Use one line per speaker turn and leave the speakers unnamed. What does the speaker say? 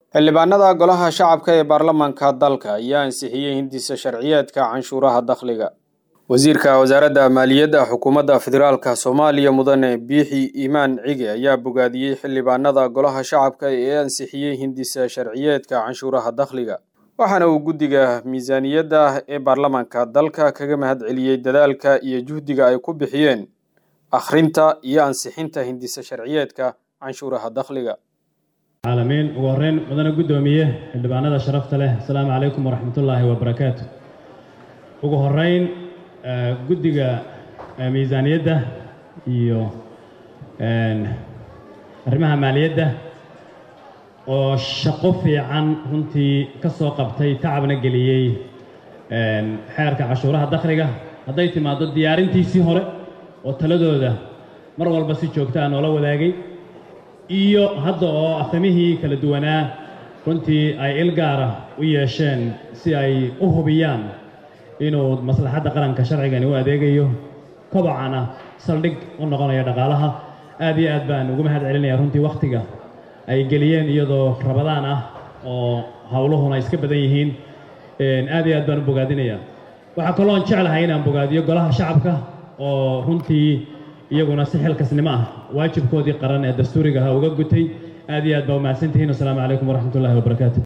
xildhibaanada golaha shacabka ee baarlamaanka dalka ayaa ansixiyey hindisa sharciyeedka canshuuraha dakhliga wasiirka wasaaradda maaliyadda xukuumadda federaalka soomaaliya mudane biixi iimaan cige ayaa bogaadiyey xildhibaanada golaha shacabka ee ansixiyey hindisa sharciyeedka canshuuraha dakhliga waxaana uu guddiga miisaaniyadda ee baarlamaanka dalka kaga mahad celiyey dadaalka iyo juhdiga ay ku bixiyeen akhrinta iyo ansixinta hindisa sharciyeedka canshuuraha dakhliga
caalamiin ugu horreyn mudane guddoomiye xildhibaanada sharafta leh asalaamu calaykum waraxmatullaahi wabarakaatu ugu horreyn guddiga miisaaniyadda iyo arrimaha maaliyadda oo shaqo fiican runtii ka soo qabtay tacabna geliyey xeerka cashuuraha dakhliga hadday timaaddo diyaarintiisii hore oo taladooda mar walba si joogta a noola wadaagay iyo hadda oo afhamihii kala duwanaa runtii ay il gaara u yeesheen si ay u hubiyaan inuu maslaxadda qaranka sharcigani u adeegayo kobocana saldhig u noqonayo dhaqaalaha aad iyo aad baan ugu mahad celinaya runtii wakhtiga ay geliyeen iyadoo rabadaan ah oo howluhuna iska badan yihiin aad iyo aad baan u bogaadinayaa waxaa kaloon jeclahay inaan bogaadiyo golaha shacabka oo runtii iyaguna si xilkasnimo ah waajibkoodii qaran ee dastuuriga ahaa uga gutay aad iyo aad baa umahadsantihiin wasalaamu calaykum waraxmatullahi wabarakaatu